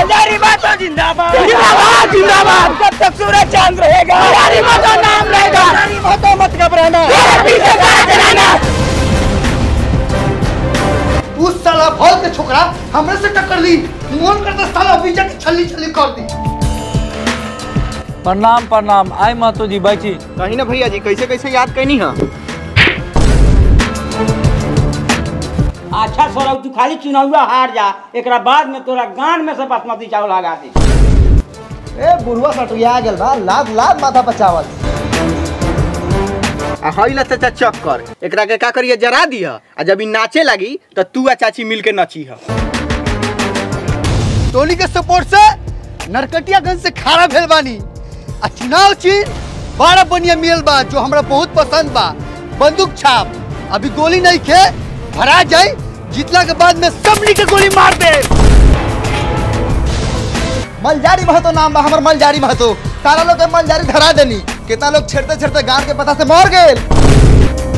हजारी बातों जिंदाबाद जिंदाबाद, जिंदाबाद। जब तक सूरज चांद रहेगा हजारी बातों नाम रहेगा। हजारी बातों मत घबराना तेरे पीछे कार चलाना उस साला भौल के छोकरा हमरे से टक्कर ली मन करता साला बीजा की छल्ली छल्ली कर दी प्रणाम प्रणाम आय महतो जी बैठी कहीं ना भैया जी कैसे कैसे याद कैनी है अच्छा सौरभ तू खाली चुनावा हार जा एकरा बाद में तोरा गान में से बासमती चावल लगा दी ए बुढ़वा सटुया गेल बा लाद लाद माथा पचावल आ हईला चाचा चक्कर एकरा के का करिए जरा दिया आ जब ई नाचे लगी तो तू आ चाची मिल के नची है टोली के सपोर्ट से नरकटियागंज से खारा भेल बानी आ चुनाव चिन्ह बड़ा बढ़िया मिल बा जो हमरा बहुत पसंद बा बंदूक छाप अभी गोली नहीं खे भरा जाए जीतला के बाद में सबनी के गोली मार दे मलजारी महतो नाम बा हमर मलजारी महतो सारा लोग के मलजारी धरा देनी कितना लोग छेड़ते छेड़ते गांव के पता से मर गए